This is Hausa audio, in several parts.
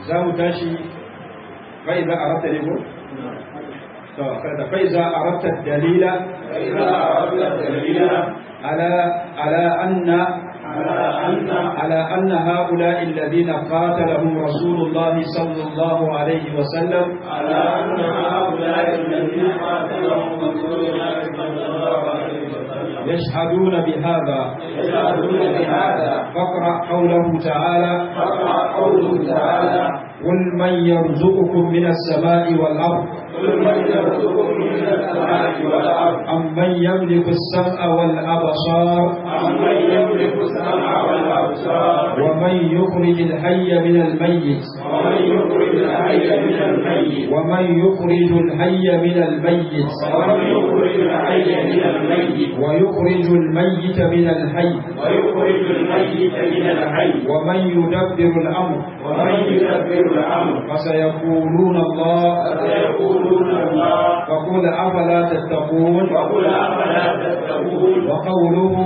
za mu tashi fa'iza a rata ne ko? فإذا أردت الدليل فإذا أردت الدليل على على أن على أن على أن هؤلاء الذين قاتلهم رسول الله صلى الله عليه وسلم على أن هؤلاء الذين قاتلهم رسول الله صلى الله عليه وسلم يشهدون بهذا يشهدون بهذا فاقرأ قوله تعالى فاقرأ قوله تعالى قل من يرزقكم من السماء والأرض قل من يرزقكم من السماء والأرض أمن يملك السمع والأبصار أمن يملك السمع والأبصار ومن يخرج الحي من الميت ومن يخرج الحي من الميت ومن يخرج الحي من الميت ومن يخرج الحي من الميت ويخرج الميت من الحي ويخرج الميت من الحي ومن يدبر الأمر ومن يدبر الأمر فسيقولون الله فسيقولون الله فقل أفلا تتقون وقل أفلا تتقون وقوله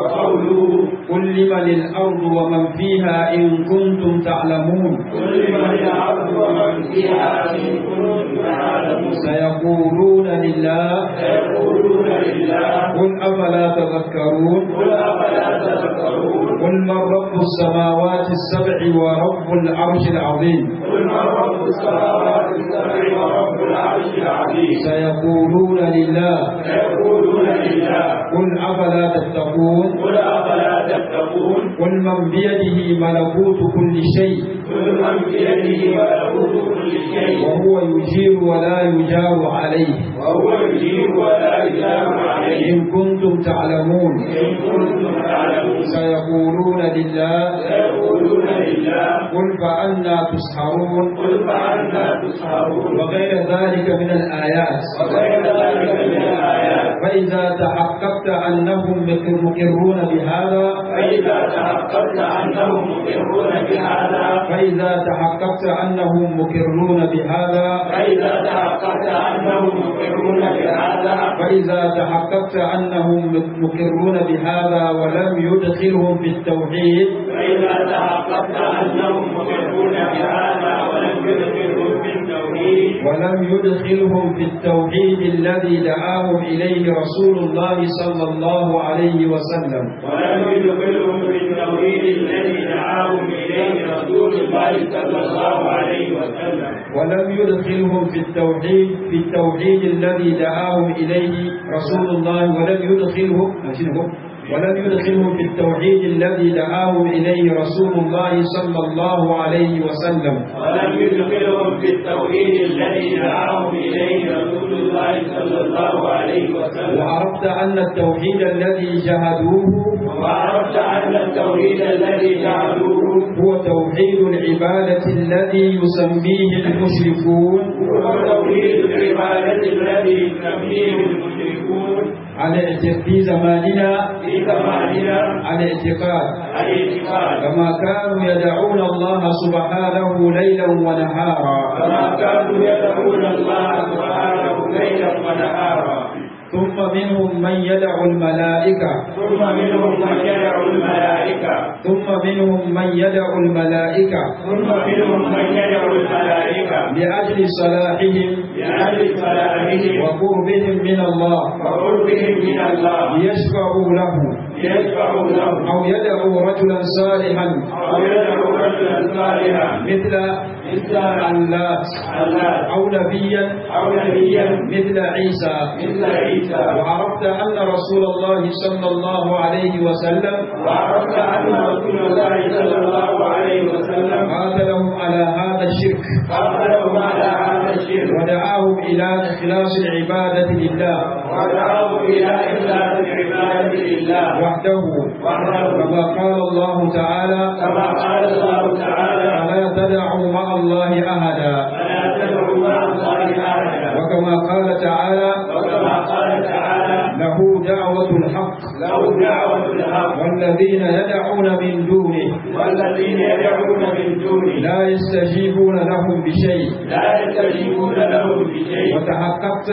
وقوله قل لمن الأرض ومن فيها إن كنتم تعلمون كل من الأرض ومن فيها إن كنتم تعلمون سيقولون لله سيقولون لله قل أفلا تذكرون قل أفلا تذكرون قل من رب السماوات السبع ورب العرش العظيم قل من رب السماوات السبع ورب العرش العظيم سيقولون لله سيقولون لله قل أفلا تتقون قل أفلا تتقون قل من بيده ملكوت كل شيء كل من بيده ملكوت كل شيء وهو يجير ولا يجار عليه وهو يجيب ولا يجاب عليه إن كنتم تعلمون إن كنتم تعلمون سيقولون لله سيقولون لله قل فأنا تسحرون قل فأنا تسحرون وغير ذلك من الآيات وغير ذلك من الآيات فإذا تحققت أنهم مقرون بهذا فإذا تحققت أنهم مقرون بهذا فإذا تحققت أنهم مقرون بهذا فإذا تحققت أنهم مقرون بهذا فإذا تحققت أنهم مقرون بهذا ولم يدخلهم في التوحيد فإذا تحققت أنهم مقرون بهذا ولم يدخلهم في التوحيد ولم يدخلهم في التوحيد الذي دعاهم إليه رسول الله صلى الله عليه وسلم ولم يدخلهم في التوحيد الذي دعاهم إليه رسول الله صلى الله عليه وسلم ولم يدخلهم في التوحيد في التوحيد الذي دعاهم إليه رسول الله ولم يدخلهم ولم يدخلهم في التوحيد الذي دعاهم إليه رسول الله صلى الله عليه وسلم ولم يدخلهم في التوحيد الذي دعاهم إليه رسول الله صلى الله عليه وسلم وعرفت أن التوحيد الذي جهدوه وعرفت أن التوحيد الذي جعلوه هو توحيد العبادة الذي يسميه المشركون هو توحيد العبادة الذي يسميه المشركون على اعت- في زماننا في زماننا على اعتقاد الاعتقاد كما كانوا يدعون الله سبحانه ليلا ونهارا كما كانوا يدعون الله سبحانه ليلا ونهارا ثم منهم من يدعو الملائكة ثم منهم من يدعو الملائكة ثم منهم من يدعو الملائكة ثم منهم من يدعو الملائكة لأجل صلاحهم لأجل صلاحهم وقربهم من الله وقربهم من الله ليشفعوا له ليشفعوا له أو يدعوا رجلا صالحا أو يدعو رجلا صالحا مثل مثل اللات الله أو نبيا أو نبيا مثل عيسى مثل عيسى وعرفت أن رسول الله صلى الله عليه وسلم وعرفت أن رسول الله صلى الله عليه وسلم قاتلهم على هذا الشرك قاتلهم على هذا الشرك ودعاهم إلى إخلاص العبادة لله ودعاهم إلى إخلاص العبادة لله وحده وحده كما قال الله تعالى كما قال الله تعالى فلا تدعوا مع الله أحدا فلا تدعوا مع الله أحدا وكما قال تعالى وكما قال تعالى له دعوة الحق له دعوة الحق والذين يدعون من دونه والذين يدعون من دونه لا يستجيبون لهم بشيء لا يستجيبون لهم بشيء وتحققت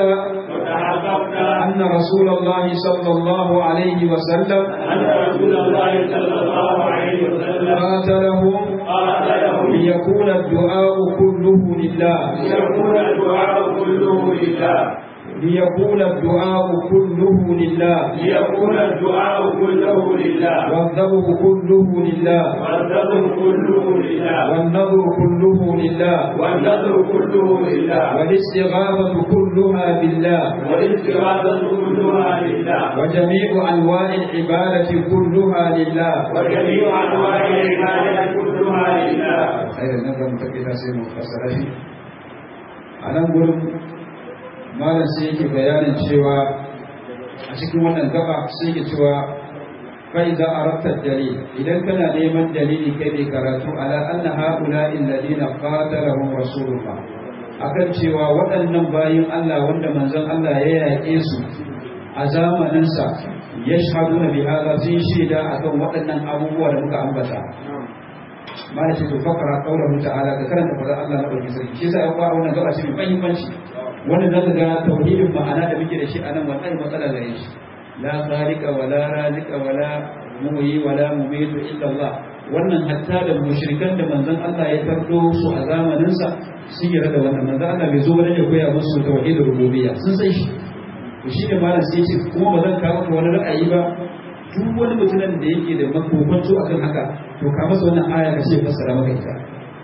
وتحققت أن رسول الله صلى الله عليه وسلم أن رسول الله صلى الله عليه وسلم قاتلهم قاتلهم ليكون الدعاء كله لله ليكون الدعاء كله لله ليكون الدعاء كله لله ليكون الدعاء كله لله والذبح كله لله والنذر كله لله والنذر كله لله والنذر كله لله والاستغاثة كلها بالله والاستغاثة كلها لله وجميع أنواع العبادة كلها لله وجميع أنواع العبادة كلها لله خير النظر متكئة سيد مختصرة أنا أقول malam sai yake bayanin cewa a cikin wannan gaba sai yake cewa kai za a rabtar dalil idan kana neman dalili kai mai karatu ala anna haula alladhina qatalahum rasulullah akan cewa waɗannan bayin Allah wanda manzon Allah ya yaƙe su a zamanin sa yashhaduna bi hadha sun shaida akan waɗannan abubuwa da muka ambata malam sai to fakara qaulahu ta'ala ka karanta fadar Allah na ɗauki sarki shi yasa ya fara wannan gaba ce mai muhimmanci wannan zaka ga tauhidin ma'ana da muke da shi a nan wallahi matsala gare shi la khaliqa wala razika wala muhyi wala mumitu illa Allah wannan hatta da mushrikan da manzon Allah ya tardo su a zamanin sa sun yi da wannan manzon Allah bai zo ba ya koya musu tauhidin rububiyya sun san shi to shi da malam sai ce kuma ba zan kawo wani ra'ayi ba duk wani mutumin da yake da makomanto akan haka to ka masa wannan aya ka ce fassara maka ita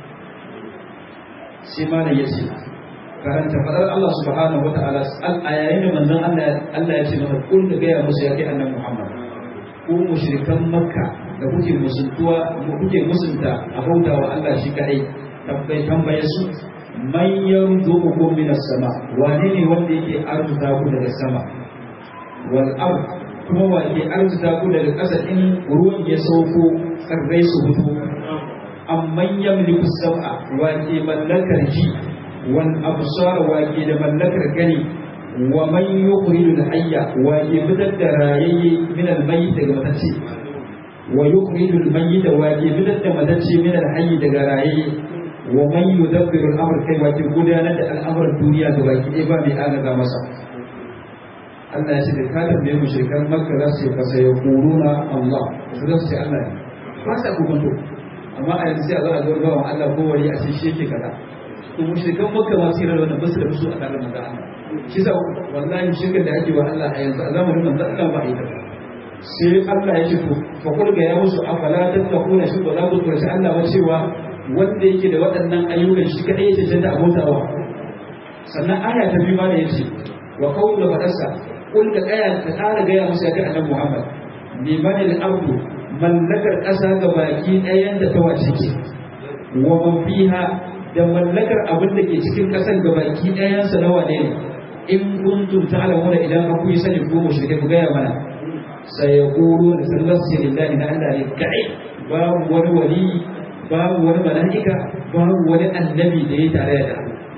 sai malam ya ce karanta fadar Allah subhanahu wata'ala a yayin da manzon Allah Allah ya ce masa kun da gaya musu ya kai annabi Muhammad ku mushrikan Makka da kuke musuntuwa kuke musunta a bautawa Allah shi kadai tabbai tambaye su man yarzuqukum minas sama wane ne wanda yake arzuta ku daga sama wal ard kuma wa ke arzuta ku daga ƙasa in ruwan ya sauko tsarrai su fito amman yamliku sam'a wa ke mallakar ji wal absar wa ke da mallakar gani wa man yukhrijul hayya wa ke fitar da rayayye min al mayyit daga matacce wa yukhrijul mayyit wa ke fitar da matacce min al hayy daga rayayye wa man yudabbiru al amr kai wa ke gudanar da al'amuran duniya ga baki ɗaya ba mai agaza masa Allah ya ce da ka tambaye mu shekar makka za su yi fasa ya kuruna Allah su za su ce Allah ne ba sa kokonto amma a yanzu sai a zo a zo bawan Allah ko wari a ce shi yake kaza to mushrikan makka ma su yi wannan basu da musu a tare da manzo Allah shi sa wallahi shirkar da ake wa Allah a yanzu a zamanin manzo Allah ba a yi ta sai Allah ya ce to fa kul ga ya musu afala tattaquna shi ba za ku tsoraci Allah ba cewa wanda yake da waɗannan ayyukan shi kadai ya cancanta abotawa sannan aya ta biyu ma da yace wa qawlu fadarsa kul ka kaya ka ƙara gaya musu ya kai annabi Muhammad liman al-ardu mallakar ƙasa ga baki ɗayan da ta wace ke wa man fiha da mallakar abin da ke cikin ƙasar ga baki ɗayan sa nawa ne in kuntum ta'lamuna idan ku yi sani ko mushrike ku gaya mana sai ya kuru da sallallahu lillahi na Allah ne kai babu wani wali babu wani mala'ika babu wani annabi da ya tare da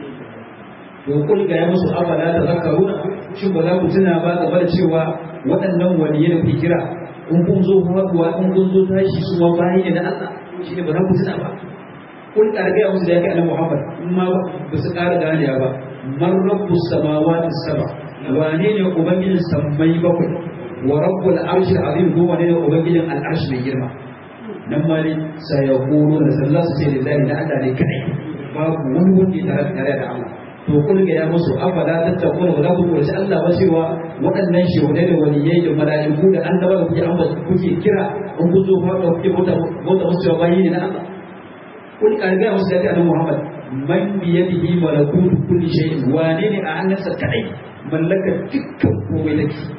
to kul ga ya musu afala ta zakaruna shin ba za ku tuna ba game da cewa waɗannan waliyai da kuke kira in kun zo faɗuwa in kun zo tashi su ma bayi ne na Allah shi ne ba za ku tuna ba kun ƙara gaya musu da ya kai annabi Muhammad in ma ba su ƙara gane ba man rabbu samawati saba wane ne ubangijin sammai bakwai wa rabbul arshil azim ko wane ne ubangijin al'arshi mai girma nan ma ne sayaqulu da sallallahu su ce lillahi na Allah ne kai babu wani wanda ya tare tare da Allah to kun ga ya musu afala tattakuna ba za ku kurci Allah ba cewa waɗannan shehunai da waliyai da mala'iku da annaba da kuke ambata kuke kira in kun zo fara kuke bauta bauta musu cewa bayi ne na Allah kun ka ga musu da annabi Muhammad man bi yadihi malakutu kulli shay'in wane ne a hannunsa kadai mallakar dukkan komai da ke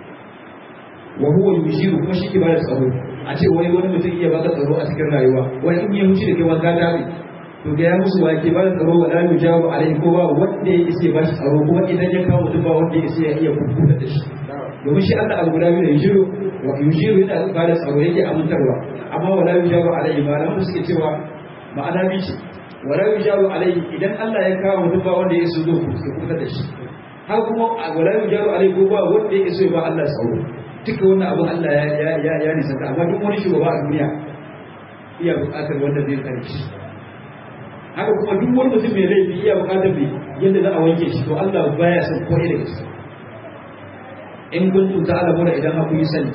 wa huwa yushiru kuma shi ke bada tsaro a ce wai wani mutum iya baka tsaro a cikin rayuwa wani in ya huce da kai wanka dabi to ga ya musu wake ba tsaro wa la yujabu alaihi ko ba wanda ya isa ba shi tsaro kuma idan ya kawo mutum ba wanda ya isa ya iya kukuta da shi domin shi Allah abu guda biyu da yujiru wa yujiru yana ba da tsaro yake amintarwa amma wala yujabu alaihi malaman suke cewa ma'ana bi ce wala yujabu alaihi idan Allah ya kawo mutum ba wanda ya isa zo kukuta da shi har kuma wala yujabu alaihi ko ba wanda ya isa ba Allah tsaro duka wannan abin Allah ya ya ya nisanta amma duk wani shugaba a duniya iya buƙatar wanda zai tsare shi haka kuma duk wani mutum mai laifi iya bukatar mai yadda za a wanke shi to Allah baya son ko da gaske in kuntum ta'lamuna idan haku yi sani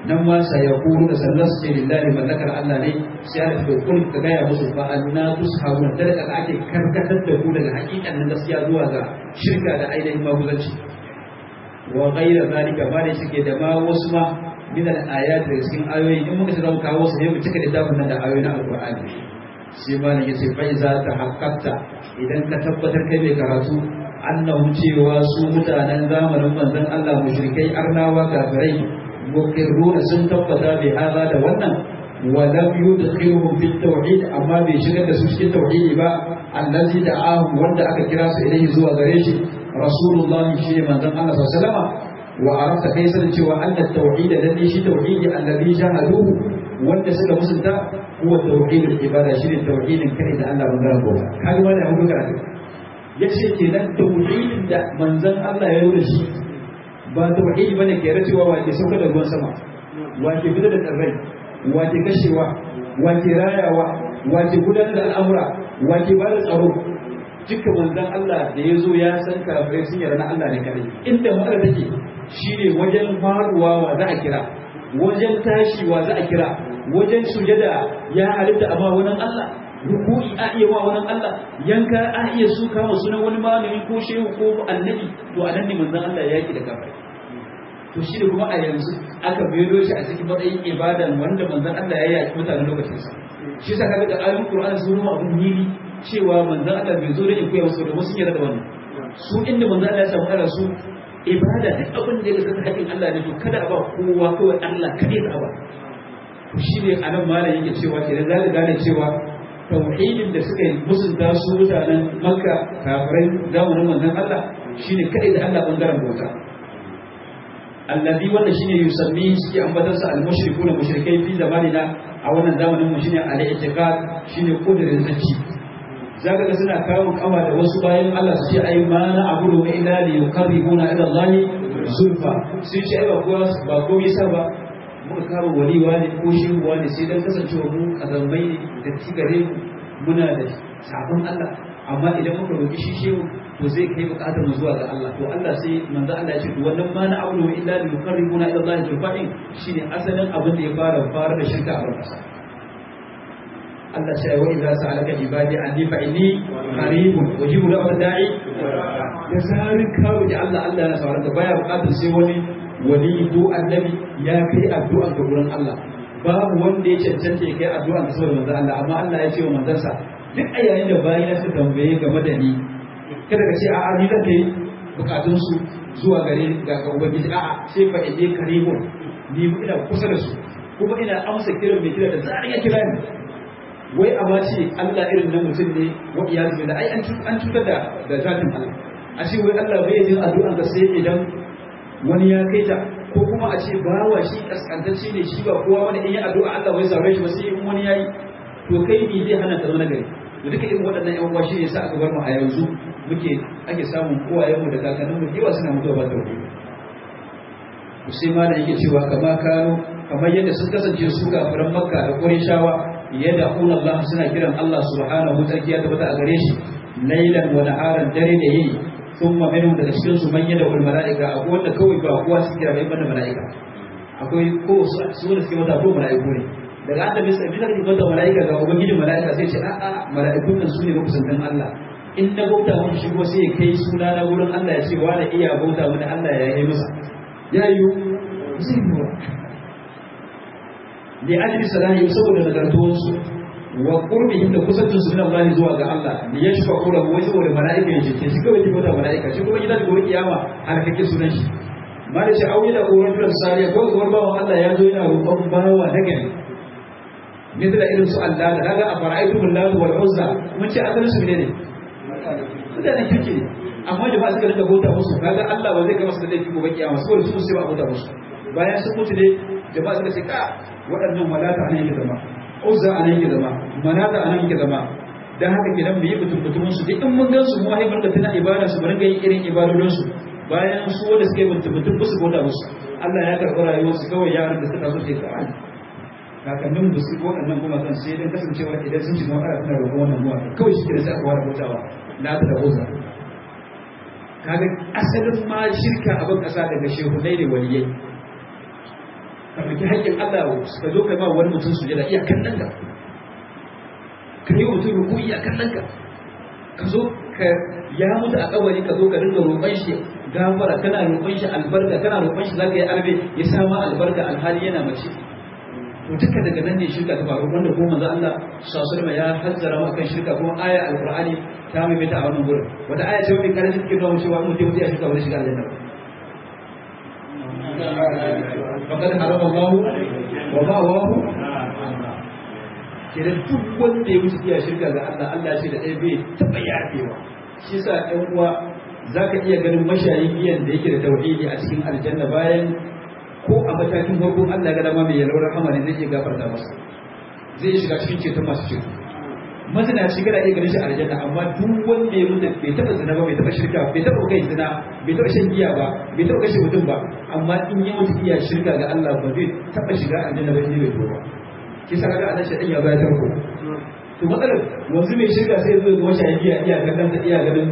nan ma sa ya kuru da sannan su ce lillahi mallakar Allah ne sai ya tafi kun ka gaya musu fa anna tushabuna da da ake karkatar da ku daga hakikanin gaskiya zuwa ga shirka da ainihin maguzanci wa ghayra zalika ma da suke da ma wasu ma min al-ayat da cikin ayoyi in muka tsara kawo su ne mu cika littafin nan da ayoyi na alqur'ani sai ma ne yace fa iza ta haqqaqta idan ka tabbatar kai mai karatu annahu cewa su mutanen zamanin manzon Allah mushrikai arnawa kafirai muqirruna sun tabbata bi hada da wannan wa lam yudkhiluhum fi tauhid amma bai shigar da su cikin tauhidi ba allazi da'ahu wanda aka kira su ilayhi zuwa gare shi rasulullah shi ne manzon Allah sallallahu alaihi wasallam wa arafta kai sanin cewa anna tauhid lalle shi tauhidi allazi jahaduhu wanda suka musunta huwa tauhidul ibada shi ne tauhidin kai da Allah bangaren gobe kaga wannan hudu karatu yace kenan tauhidin da manzon Allah ya yi da shi ba tauhidi bane ke racewa wa ke sauka da ruwan sama wa ke fitar da tsirrai wa ke kashewa wa ke rayawa wa ke gudanar da al'amura wa ke ba da tsaro duka manzon Allah da ya zo ya san kafirai sun yarda na Allah ne kadai inda ma'ana take shine wajen faruwa wa za a kira wajen tashi wa za a kira wajen sujada ya halitta amma wani Allah ruku'i a iya wa wani Allah yanka a iya su kama sunan wani malami ko shehu ko annabi to a nan ne manzon Allah ya yaki da kafirai to shi da kuma a yanzu aka biyo shi a cikin matsayin ibadan wanda manzon Allah ya yaki mutanen lokacin sa shi sa kaga da ayoyin Qur'ani sun nuna abun nili cewa manzon Allah bai zo da in koya musu da wasu yarda da wannan su inda manzon Allah ya samu ara su ibada duk abin da ya zama haƙin Allah ne to kada a ba kowa kawai Allah kadai da ba to shi ne anan malam yake cewa kenan za ka gane cewa tauhidin da suka yi musunta su mutanen Makka kafirai zamanin manzon Allah shine kadai da Allah bangaren bauta allazi wanda shine yusammi suke ambatar sa al-mushriku da mushrikai fi zamanina a wannan zamanin mu shine al-i'tiqad shine kudirin zanci zaka ga suna kawo kama da wasu bayan Allah su ce ai ma na abudu illa li yuqarribuna ila Allah zulfa su ce ai ba kowa ba komai sa ba muka kawo waliwa ne ko shehuwa ne sai dan kasancewa mu kazamai ne da tigare muna da sabon Allah amma idan muka roki shi shehu to zai kai bukatar mu zuwa ga Allah to Allah sai manzo Allah ya ce wannan ma na abudu illa li yuqarribuna ila Allah zulfa'in shine asalin abin da ya fara fara da shirka a barkasa Allah sai wa idza sa'alaka ibadi anni fa inni qaribun wajibu lahu da'i da zarin kawo da Allah Allah yana saurara baya bukatar sai wani wali ko annabi ya kai addu'a ga gurin Allah babu wanda ya cancanta ya kai addu'a ga saboda manzo Allah amma Allah ya ce wa manzansa duk a yayin da bayi na suka tambaye game da ni kada ka ce a'a ni zan kai bukatun su zuwa gare ga ga ubangiji a'a sai fa ide karibun ni ina kusa da su kuma ina amsa kiran mai kira da zarin ya kira ni wai a ba ce Allah irin na mutum ne wa iyazu da ai an cutar da da zatin Allah a ce wai Allah bai yin addu'an ka sai idan wani ya kai ta ko kuma a ce bawa shi kaskantacce ne shi ba kowa wani in yi addu'a Allah bai saurare shi ba sai in wani yayi to kai ne zai hana ka zama gari da duka irin waɗannan yan uwa shi ne sa aka bar mu a yanzu muke ake samun kowayen mu da kakannin mu yawa suna mutuwa ba tauhidi sai ma da yake cewa kama kano kamar yadda sun kasance su kafiran makka da qurayshawa yadda Allah suna kiran Allah subhanahu wa ta'ala ya tabbata a gare shi lailan wa naharan dare da yini thumma minhum daga cikin su man yada wal malaika akwai wanda kawai ba kowa su kira bai banda malaika akwai ko su da suke mata ko malaiku ne daga annabi sai bisa kake banda malaika ga ubangijin malaika sai ce a'a malaikun nan sune makusantan Allah in na bauta mun shi ko sai kai suna na wurin Allah ya ce wa da iya bauta mun Allah ya yi masa ya yi zai yi li ajli salahi saboda nagartuwansu wa qurbihim da kusancin su min Allah zuwa ga Allah li yashfa'u lahu wai saboda malaika ya ce shi kawai kibota malaika shi kuma gidan gobe kiyama har kake sunan shi mala ce auyi da koran da sariya ko zuwar bawa Allah ya zo yana roƙon bawa na gari misali irin su Allah da kaga a fara'aitu billahu wal uzza mun ce asalin su ne ne mutanen kirki ne amma jama'a suka rinka bauta musu kaga Allah ba zai gama su da laifi gobe kiyama saboda su sai ba bauta musu bayan sun mutu ne jama'a suka ce ka waɗannan malata anan yake zama uzza anan yake zama manata anan yake zama dan haka kidan mu yi mutum mutumin su duk in mun gan su mu haifar da tana ibada su bari ga yin irin ibadodin su bayan su wanda suka yi mutum mutum ba su bauta musu Allah ya karɓi rayuwar su kawai yaran da suka zo ke kawai kakannin da su waɗannan kuma kan sai dan kasancewa idan sun shiga wani ana roƙon wannan ruwa kawai shi ke da sai aka ware bautawa na ta da uzza kaga asalin ma shirka abin ƙasa daga shehunai ne waliyai ka ɗauki haƙƙin Allah ka zo ka ba wani mutum su jada iyakan nan ka ka yi mutum ruku iyakan nan ka ka zo ka ya mutu a kabari ka zo ka dinga roƙon shi gafara kana roƙon shi albarka kana roƙon shi zaka yi arbe ya samu albarka alhali yana mace to duka daga nan ne shirka ta faru wanda ko manzo Allah sallallahu alaihi ya hazzara mu akan shirka kuma aya alqur'ani ta mai mata a wannan gurin wata aya ce mai karanta cikin dawo cewa mutum ya shirka wani shiga aljanna faqad harama Allah wa ma'awahu kenan duk wanda ya wuce iya shirka ga Allah Allah ce da ɗaya bai taɓa yafewa shi sa ɗan uwa za ka iya ganin mashayin giyan da yake da tauhidi a cikin aljanna bayan ko a matakin farkon Allah ga dama mai yalwar rahama ne zai iya gafarta masa zai iya shiga cikin ceton masu ceto mazina shi kana iya ganin shi a aljanna amma duk wanda ya mutu bai taɓa zina ba bai taɓa shirka bai taɓa kai zina bai taɓa shan giya ba bai taɓa kashe mutum ba amma in ya mutu iya shirka ga Allah ba zai taɓa shiga aljanna ba in bai tuba kisa kaga anan shaɗin ya bayar tarko to matsalar wanzu mai shirka sai zo ga wata giya iya ganin da iya ganin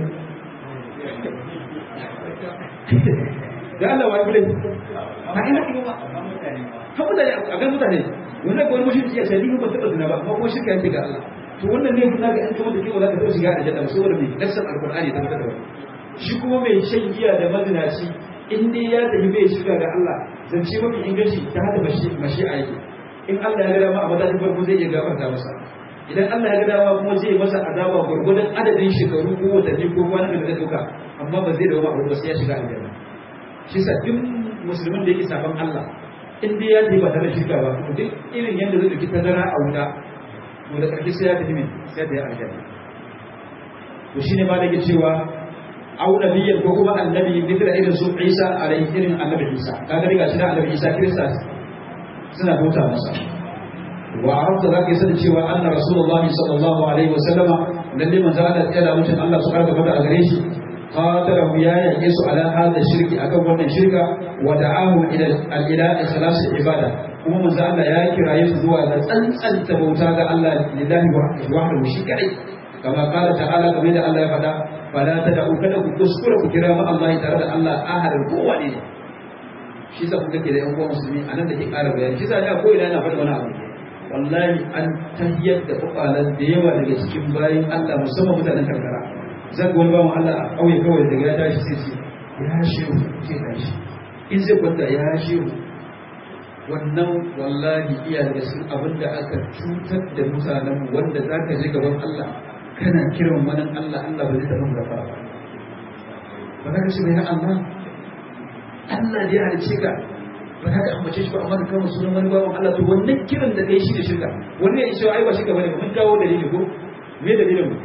da Allah wa bile a ina kuma ba ha mutane a ga mutane wannan ko wani mushriki ya sai ba taba zina ba amma ko shirka yake ga Allah to wannan ne kuma ga an kuma da kewa za ka zo shiga da jannah saboda mai nassan alqur'ani ta da shi kuma mai shan giya da mazinaci in dai ya tafi bai shirka ga Allah zance mafi inganci ta hada mashi a yake in Allah ya ga dama a matakin farko zai iya gafarta masa idan Allah ya ga dama kuma zai masa azaba gurgurdan adadin shekaru ko watanni ko wani da zai duka amma ba zai dawo a sai ya shiga aljanna shi sa duk musulmin da yake saban Allah in dai ya tafi ba tare da shirka ba to duk irin yadda zai dauki tazara a wuta to da ƙarshe sai ya tafi min sai da ya aljanna to shine ma da ke cewa au nabiyyan ko kuma annabi mithla irin su Isa alaihi irin annabi Isa kaga riga shi da annabi Isa Kirista suna bauta masa wa arabta za ka yi sani cewa anna rasulullahi sallallahu alaihi wasallama lalle manzo Allah ya da mutum Allah su karka fada a gare shi qatalahu ya yake su ala hada shirki akan wannan shirka wa da'ahu ila ila ikhlas ibada kuma manzo Allah ya kiraye su zuwa ga tsantsanta bauta ga Allah lillahi wahdahu shi kadai kama kala ta'ala kamar da Allah ya faɗa fala tad'u kada ku kuskura ku kira ma Allah tare da Allah ahadin kowane ne shi sa kuka ke da yan uwan musulmi a nan da ke ƙara bayani shi sa da ko ina yana faɗa wani abu wallahi an tayyar da kwakwalen da yawa daga cikin bayan Allah musamman mutanen karkara zan ga wani bawan Allah a ƙauye kawai daga ya tashi sai ce ya shehu ke tashi in zai kwanta ya shehu wannan wallahi iya daga cikin abin da aka cutar da mutanen wanda za ka je gaban Allah kana kiran wani Allah Allah ba zai taɓa gafara ba ba za ka ce ya Allah Allah da ya halice ka ba za ka ambace shi ba amma ka kama sunan wani bawan Allah to wannan kiran da kai shi da shirka wannan ya ce ai ba shirka bane mun kawo dalili ko me dalilin mu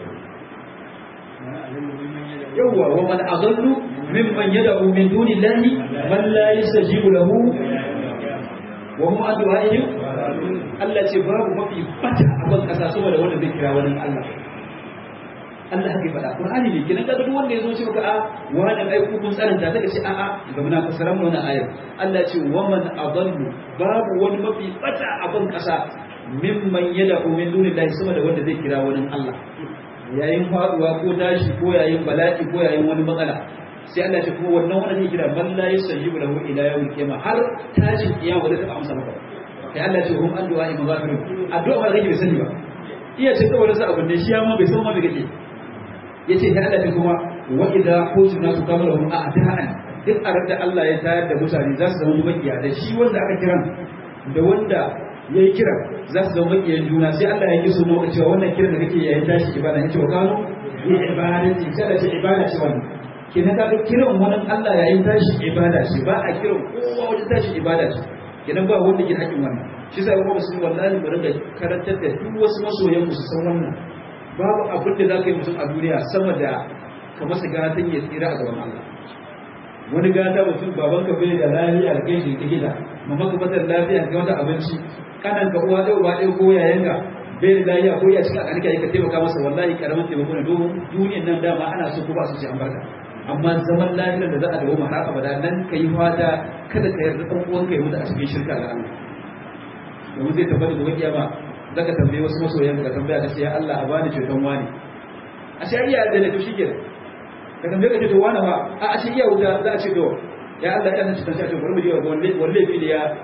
yawwa wa man adallu mimman yad'u min dunillahi man la yastajibu lahu wa hum an du'a'ihim Allah ce babu mafi bata a ban kasa saboda wanda zai kira wani Allah Allah haka faɗa Qur'ani ne kenan kaga duk wanda ya zo ce maka a wani ai ku kun tsananta daga ce a'a ga muna fasaran wannan ayar Allah ce wa man adallu babu wani mafi bata a ban kasa mimman yad'u min dunillahi sama da wanda zai kira wani Allah yayin faduwa ko tashi ko yayin bala'i ko yayin wani matsala sai Allah ce kuma wannan wanda zai kira man la yastajibu lahu ila yawmil qiyamah har tashin kiyama wanda ta amsa maka kai Allah ce hum an du'a imazafirun addu'a ba kake bai sani ba iya ce kawai sa abin ne shi ya ma bai san ma me kake yace ta Allah kuma wa idza kunna tukammalahum a'da'an duk a da Allah ya tayar da mutane za su zama makiya da shi wanda aka kiran da wanda ya yi kiran za su zama makiyan juna sai Allah ya yi su nuna cewa wannan kiran da kake yayin tashi ibada ya ce wa kano ya ibadati sai da ce ibada ce wannan kenan ka ga kiran wani Allah yayin tashi ibada ce ba a kiran kowa wajen tashi ibada ce kenan ba wanda ke haƙin wannan shi sai kuma musulmi wallahi mu rinka karantar da duk wasu masoyan mu su san wannan babu abin da za ka yi mutum a duniya sama da ka masa gatan ya tsira a gaban Allah wani gata mutum baban ka bai da lafiya da kai shi ta gida mamman ka fatar lafiya ga wata abinci kanan ka uwa da uba ɗaya ko yayan ka bai da lafiya ko ya cika ƙarƙa ya ka taimaka masa wallahi karamin taimako ne domin duniyan nan dama ana so ko ba su ci an barka amma zaman lafiyar da za a dawo har abada nan ka yi fata kada ka yarda ɗan uwanka ya mutu a cikin shirka ga Allah domin zai tabbata gobe kiyama zaka tambaye wasu masoyan ka tambaya ka ce ya Allah a bani ceton wani a ce iya da to shike ka tambaye ka ce to wani ba a a ce iya wuta za a ce to ya Allah ya san ceton shi a ce bari mu je walle walle bi da ya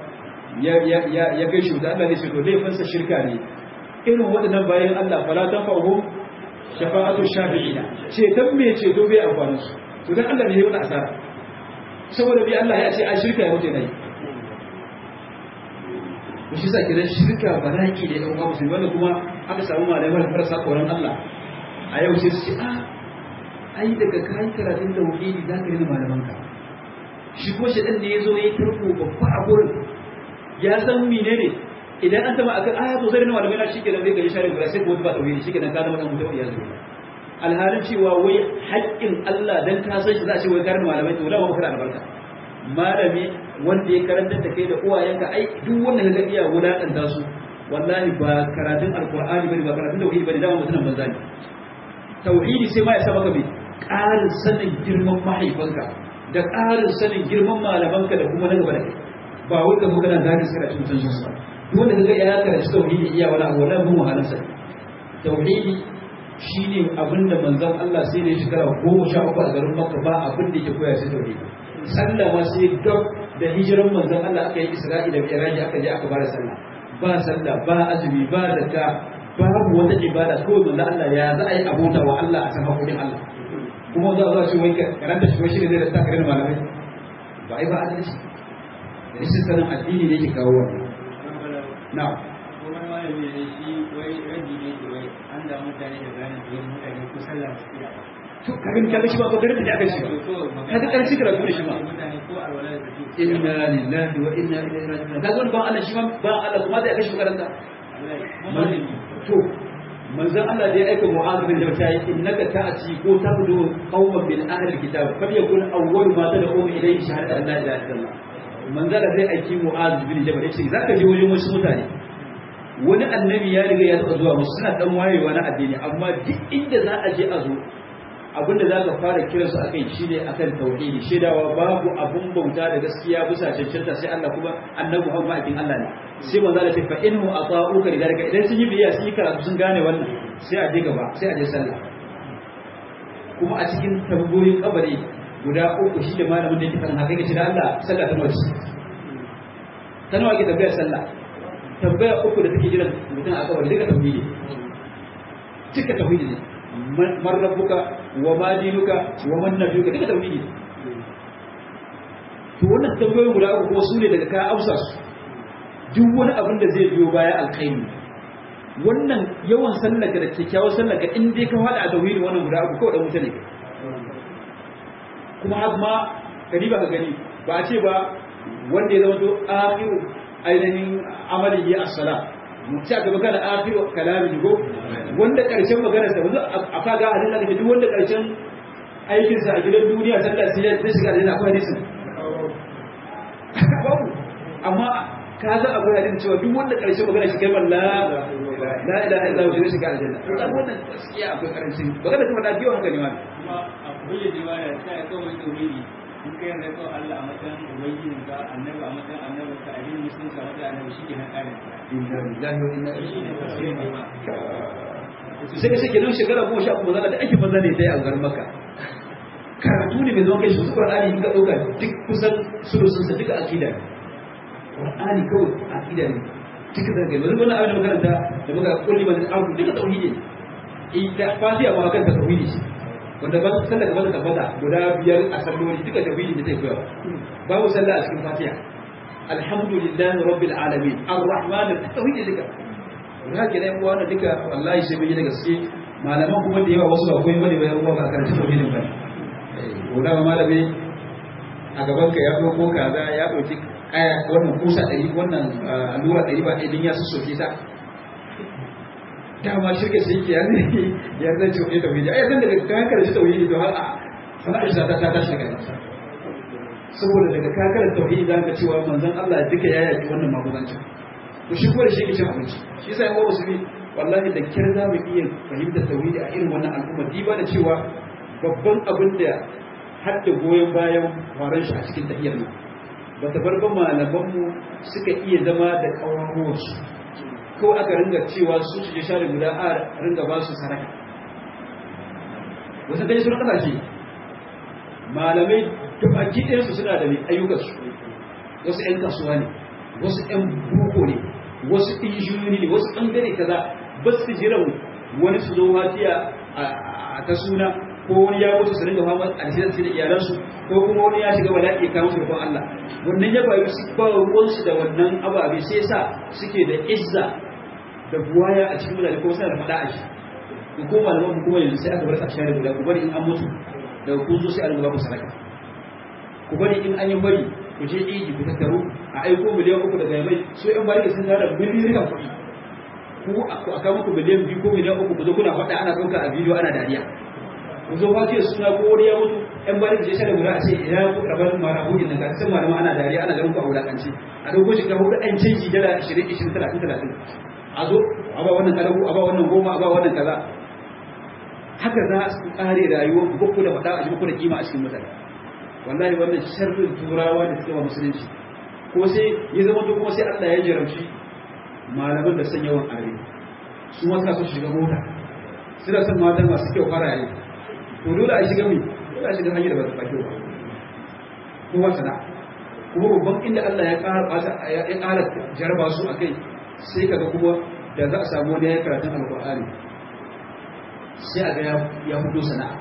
ya ya ya ya kai shi da Allah ne shi to laifinsa shirka ne irin waɗannan bayan Allah fala tanfa'uhum shafa'atu shafi'ina ceton me ceto bai amfani su to dan Allah ne ya yi asara saboda bi Allah ya ce a shirka ya wuce nayi to shi sa kiran shirka baraki da yan uwa musulmi wanda kuma aka samu malamai marasa koran Allah a yau sai su ce a ai daga kai karatun tauhidi zaka rina malamanka shi ko shi ne yazo yayi tarko babba a gurin ya san menene idan an taba akan aya to zai rina malamai na shikenan zai ga share gura sai ko ba tauhidi shikenan ka zama dan mutum ya zuwa alhalin cewa wai haƙƙin Allah dan ka san shi za a ce wai karin malamai to lawa maka da albarka malami wanda ya karanta da kai da uwayenka ai duk wanda ka ga iya wulakanta su wallahi ba karatun alqur'ani bane ba karatun tauhidi bane dama mutumin banza ne tauhidi sai ma ya sa maka mai ƙarin sanin girman mahaifanka da ƙarin sanin girman malamanka da kuma na gaba da kai ba wai ka magana zagin sai da cikin mutuncin su ba duk wanda ka ga ya karanci tauhidi iya wani abu wallahi mun wahalar sa tauhidi shine abin da manzon Allah sai da ya shekara goma sha uku a garin Makka ba abin da yake koya sai tauhidi sallah ma sai gab da hijiran manzon Allah aka yi Isra'ila da Mi'raj aka je aka bada sallah ba sallah ba azumi ba zakka babu wata ibada kawai manzon Allah ya za a yi abota wa Allah a san hakurin Allah kuma za a zo ce wai karanta shi shi ne zai da takarar malamai ba ai ba adalci da rashin sanin addini ne ke kawo wannan na'am kuma malami ne shi wai rabi ne ke wai an da mutane da gane da yin mutane ko sallah su iya ba to kaga kaga shi ba ko garin da aka shi ba kaga karshe karatu da shi ba mutane ko alwala da su inna lillahi wa inna ilaihi raji'un kaga wani ba Allah shi ma ba Allah kuma da aka shi karanta malami to manzon Allah da ya aika Mu'adh bin Jabal sai innaka ta'ti ko tabdu qauman min ahli alkitab fal yakun awwal ma tad'u ilayhi shahadatu an la ilaha illallah manzon Allah zai aiki Mu'adh bin Jabal yace zaka je wajen wasu mutane wani annabi ya riga ya taɓa zuwa musu suna dan wayewa na addini amma duk inda za a je a zo abinda za ka fara kiransu a kai shi ne a kan tauhidi shaidawa babu abun bauta da gaskiya bisa cancanta sai Allah kuma annabi Muhammad ma'aikin Allah ne sai manzo Allah ce fa inhu ata'uka lidalika idan sun yi biya sun yi karatu sun gane wannan sai a je gaba sai a je sallah kuma a cikin tambayoyin kabari guda uku shi da malamin da yake kan haka yake da Allah sallah ta nawa ta nawa ke tambayar sallah tambaya uku da take jiran mutum a kabari duka tauhidi duka tauhidi ne man rabbuka wa ma dinuka wa man nabiyuka duka tauhidi to wannan tambayoyin guda uku kuma su ne daga ka amsa su duk wani abin da zai biyo baya alkhairi wannan yawan sallaka da kyakkyawar sallaka in dai ka fada a tauhidi wannan guda uku kawai dan wuta ne kuma har ma kadi ba ka gani ba a ce ba wanda ya zama to akhiru ainihin amalihi as-salat sai aka magana akhiru kalami go wanda karshen magana sa wanzu a kaga hadin da duk wanda karshen aikin sa a gidan duniya sallah sai ya shiga aljanna akwai hadisin babu amma ka za akwai hadin cewa duk wanda karshen magana shi kai la la ilaha illa huwa shiga aljanna to kan wannan gaskiya akwai karancin magana kuma da biyo haka ne ma kuma a kulle jiwaya sai ya kawo tauhidi in kai yarda kawai Allah a matsayin ubangijin ka annabi a matsayin annabi ka addinin musulunci a matsayin annabi shi ke nan ƙarin inna lillahi wa inna shi ne tafsirin da ma sai ka shake nan shekara goma sha kuma zana da ake maza ne ta yi a garin maka karatu ne mai zama kai shi su ƙwar'ani in ka ɗauka duk kusan sulusunsa duka akida ne ƙwar'ani kawai akida ne duka zargai wani wani abin da makaranta da muka kulli mazin abu duka tauhidi ne ita fatiha ma kanta tauhidi ce wanda ba su sallah gaba da tabbata guda biyar a salloli duka tauhidi ne zai koya babu sallah a cikin fatiha alhamdulillahi rabbil alamin arrahman tauhidi duka da haka dai uwa na duka wallahi sai mun yi da gaske malaman kuma da yawa wasu ba koyi bane ba yan uwa ba karanta tauhidin ba ko da ma malami a gaban ka ya dauko kaza ya dauki kaya wannan kusa ɗari wannan allura ɗari ba ɗin ya sassoke ta dama shirka sai yake ya zai ya zai ce wani tauhidi ai zan daga kan karshe tauhidi to har a sana'ar shi ta ta tashi daga saboda daga ka karanta tauhidi za ka cewa manzon Allah duka ya yaki wannan magudancin to shi kuma da shi ke cin abinci shi yasa yawa musulmi wallahi da kyar za mu iya fahimtar tauhidi a irin wannan al'umma diba da cewa babban abin da har da goyon bayan faran shi a cikin tahiyar nan ba ta bar ba malamanmu suka iya zama da ƙawaruwarsu kawai aka ringa cewa su su je share guda a ringa ba su saraka wasu kai sun kasashe malamai da baki ɗayansu suna da mai ayyukansu wasu 'yan kasuwa ne wasu ƴan boko ne wasu injiniyoyi ne wasu ɓangare kaza ba su jiran wani su zo watiya a ta suna ko wani ya mutu su ringa fama a cikin da iyalansu ko kuma wani ya shiga bala'i ya kawo su rufin Allah wannan ya bayu su ba ruwansu da wannan ababe sai sa suke da izza da buwaya a cikin mutane ko suna da faɗa a shi ku ko malaman ku kuma yanzu sai aka bar su a share guda ku bari in an mutu daga kun zo sai a ringa ba ku sadaka ku bari in an yi bari ku je iji ku tattaru a aiko miliyan uku daga yamai su yan bari sun tara miliyan kuɗi ku a kawo muku miliyan biyu ko miliyan uku ku zo kuna faɗa ana ɗauka a bidiyo ana dariya ku zo ba ce suna ko wani ya mutu yan bari ku je share guda a ce ina ku rabar mara hujin nan ga sun malama ana dariya ana ganin ku a wulakanci a ɗauko shi kamar an canji dala ashirin ishirin talatin talatin a zo a ba wannan kalabu a ba wannan goma a ba wannan kaza haka za su kare rayuwar ku da faɗa a jikin da kima a cikin mutane wallahi wannan sharrin turawa da suka ba musulunci ko sai ya zama to kuma sai Allah ya jarabci malaman da san yawan are su ma suka so shiga mota suna son matan masu kyau faraye to dole a shiga mai dole a shiga hanyar da ba ta kyau ba kowa sana kuma babban inda Allah ya ƙara ya ƙara jarba su a kai sai kaga kuma da za a samu wani ya karatun alƙur'ani sai a ga ya hudo sana'a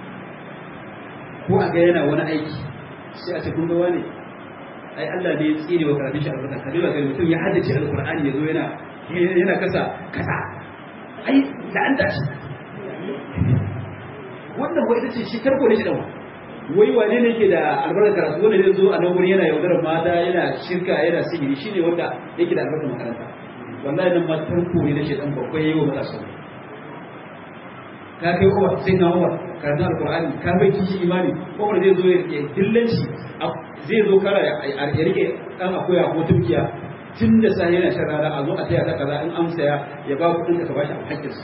ko a ga yana wani aiki sai a ce kun ga wani ai Allah ne ya tsire wa karatun shi albarka ka dole ga mutum ya haddace alƙur'ani ya zo yana yana kasa kasa ai da an tashi wannan wai ita ce shi karko ne shi dawa wai wane ne ke da albarkar karatu wanda zai zo a nan wurin yana yaudarar mata yana shirka yana sihiri shine wanda yake da albarkar makaranta wallahi nan ma tarko ne na shedan babbai yayi wa matasa ka kai Umar sai na Umar karatu alqur'ani ka bai kishi imani Umar zai zo ya dillanci zai zo kara ya rike dan akoya ko tukiya tun da sai yana shan rana a zo a taya ta kaza in amsa ya ya ba kudin ka bashi a hakkinsa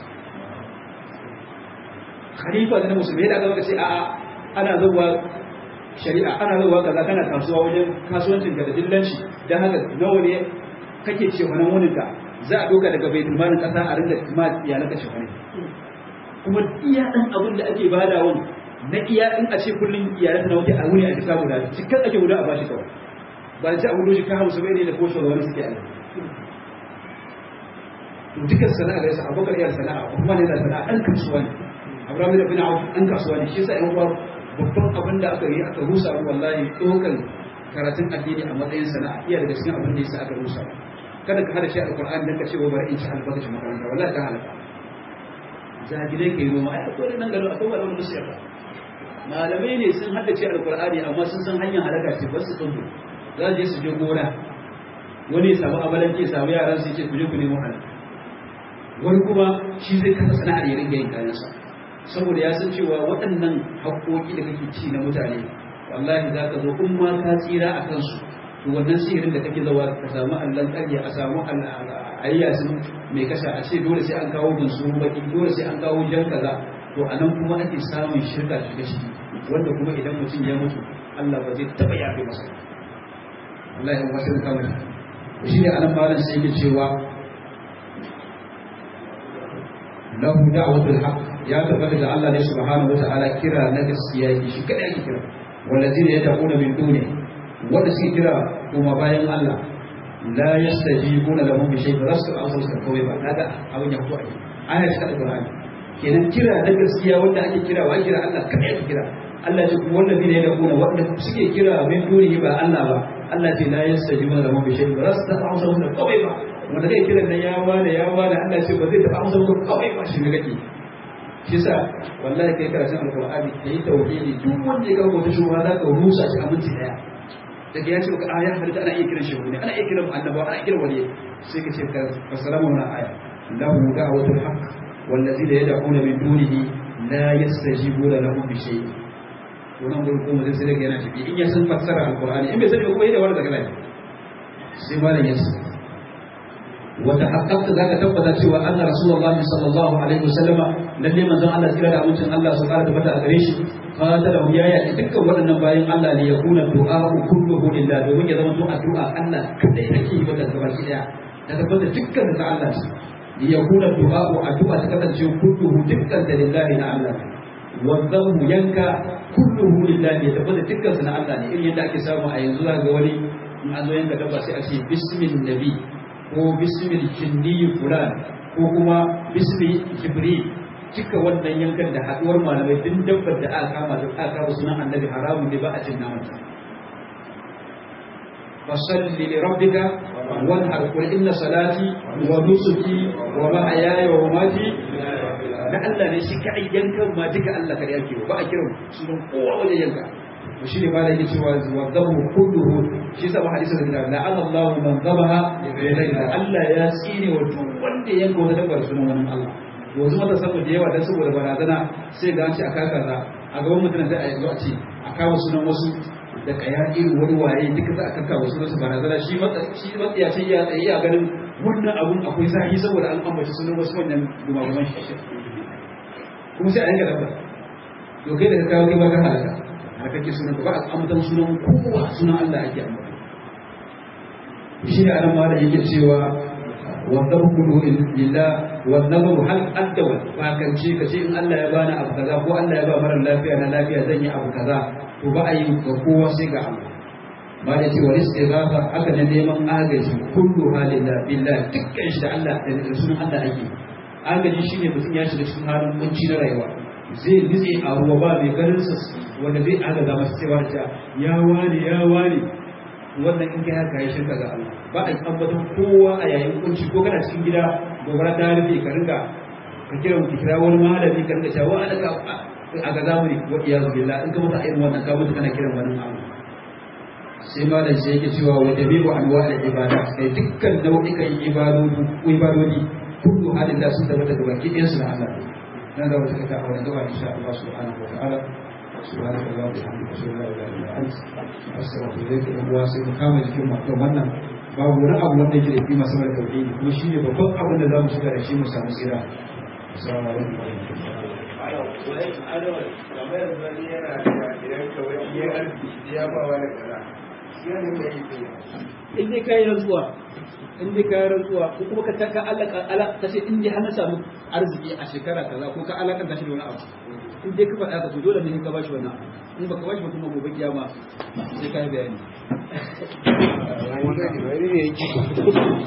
khalifa da musulmi da aka ce a'a ana zuwa shari'a ana zuwa kaza kana kasuwa wajen kasuwancin ka da dillanci dan haka nawa ne kake ce wannan wunin ka za a doka daga baitul malin kasa a rinda ma iyalan ka shafane kuma iya dan abin da ake bada wani na iya in a ce kullun iyalan na waje a wuni a jika guda cikin ake guda a bashi kawai ba ce a wuri shi ka hamsu bai ne da ko shawara wani suke aiki to dukkan sana'a da yasa abokan iyar sana'a kuma ne da sana'a ɗan kasuwa ne abraham da bin auf ɗan kasuwa ne shi yasa ƴan uwa babban abin da aka yi aka rusa mu wallahi ɗaukar karatun addini a matsayin sana'a iya daga cikin abin da yasa aka rusa kada ka hada shi alqur'ani dan ka ce bari in ci albarkacin makaranta wallahi ka halaka jahilai kai noma ai akwai nan garo akwai wani musu yarda malamai ne sun haddace alqur'ani amma sun san hanyar halaka ce ba su tsundu za su je su je gona wani ya samu amalanke ya samu yaran su ce ku je ku nemo halaka wani kuma shi zai kasa sana'ar ya ringa yin kayansa saboda ya san cewa waɗannan haƙoƙi da kake ci na mutane wallahi za ka zo in ma ka tsira a kansu to wannan sihirin da kake zawa ka samu allon ƙarya a samu ayyasin mai kasha a ce dole sai an kawo gunsu baki dole sai an kawo jan kaza to a nan kuma ake samun shirka shiga ciki wanda kuma idan mutum ya mutu Allah ba zai taɓa yafe masa Allah ya wasu kamar shi ne anan malam sai yake cewa lahu da'watul haqq ya tabbata da Allah ne subhanahu wata'ala kira na gaskiya yake shi kada yake kira wallazina yad'una min duni wanda suke kira kuma bayan Allah la yastajibuna lahum bi shay'in rasu an wasu kawai ba kaga abin ya fito a aya ta Qur'ani kenan kira na gaskiya wanda ake kira wa kira Allah kada yake kira Allah ce kuma wallazina yad'una wanda suke kira min duni ba Allah ba Allah ce la yastajibuna lahum bi shay'in rasu an wasu kawai ba wanda zai kiran nan ya wada ya wada Allah ce ba zai taɓa amsa maka kawai ba shi ne kake shi sa wallahi kai karatun alqur'ani kai tauhidi duk wanda ya kawo wata shubha za ka rusa shi a minti daya daga ya ce maka aya halitta ana iya kiran shehu ne ana iya kiran annaba ana iya kiran wani sai ka ce ka fassara mana aya lahu da'watul haqq wallazina yad'una min dunihi la yastajibuna lahum bi shay'in wannan gurin kuma zai sai daga yana tafi in ya san fassara alqur'ani in bai sani kuma yana wani daga nan sai malam ya ce وتحققت ذاك تبدا cewa anna rasulullahi sallallahu alaihi wasallam lalle manzon Allah tsira da amincin Allah su fara tabbata a gare shi qatala ya ya dukkan waɗannan bayan Allah ne ya kuna du'a kulluhu lillah domin ya zama to addu'a Allah kadai ake yi mata gaba ki daya da tabbata dukkan da Allah ne ya kuna du'a addu'a ta kasance kulluhu dukkan da lillahi na Allah wannan yanka kulluhu lillah ya tabbata dukkan na Allah ne irin yadda ake samu a yanzu ga wani in an zo yanka dabba sai a ce bismil nabi ko bismil jinni fulan ko kuma bismil jibril cika wannan yankan da haduwar malamai din dabbar da aka kama da aka kama sunan annabi haramun ne ba a cin naman ta fasalli li rabbika wanhar qul inna salati wa nusuki wa mahyaya wa mamati na Allah ne shi kai yankan ma duka Allah kada yake ba a kiran sunan kowa wajen yanka to shine ma da yake cewa wa dhabu kulluhu shi sa hadisi da la Allah man dhabaha Allah ya tsine wa duk wanda yanka wata dabbar sunan wannan Allah yanzu mata saboda yawa dan saboda barazana sai ga an ce a kaka za a gaban mutane sai a yanzu a ce a kawo sunan wasu da kaya irin wani waye duka za a kaka wasu nasu barazana shi shi matsiya ce ya tsaye ya ganin wannan abun akwai zahi saboda an ambaci sunan wasu wannan gumaguman shi kuma sai a yanka dabba to kai da ka kawo kai ba ka halaka har kake sunan ba a ambatan sunan kowa sunan Allah ake ambata shi ne anan ma da yake cewa wannan kudu lillah wannan babu hal addawa ba kan ce kace in Allah ya bani abu kaza ko Allah ya ba mara lafiya na lafiya zan yi abu kaza to ba a yi ga kowa sai ga Allah ba da cewa istighatha haka ne neman agaji kullu halillah billah dukkan shi da Allah da sunan Allah ake agaji shine mutum ya shiga cikin halin kunci na rayuwa zai nitse a ruwa ba mai ganin sa wanda zai agaza masa cewa ta ya wani ya wani wannan in kai haka ya shirka ga Allah ba a tabbatar kowa a yayin kunci ko kana cikin gida gobara ta rufe ka rinka ka kira ki kira wani malami ka rinka cewa ana ka a ga zamani wa iyazu billah in ka mutu a irin wannan ka mutu kana kiran wani Allah sai malam sai yake cewa wa jami'u anwa'il ibada kai dukkan nau'ikan ibadodi ibadodi kullu halin da sun tabbata da baki ɗayan su na Allah nan da wata kaka a wannan gaba insha Allah subhanahu wa ta'ala سبحانك اللهم وبحمدك اشهد ان لا اله الا انت استغفرك اليك uwa sai mu kama jikin mu kan wannan babu wani abu wanda yake da kima sama da tauhidi kuma shine babban abin da zamu shiga da shi mu samu tsira assalamu alaikum wa in dai kayi rantsuwa in dai kayi rantsuwa ko kuma ka taka alaka alaka kace in dai har na samu arziki a shekara kaza ko ka alaka shi da wani abu in dai ka faɗa ka to dole ne ka bashi wannan in baka bashi ba kuma gobe kiyama sai kai bayani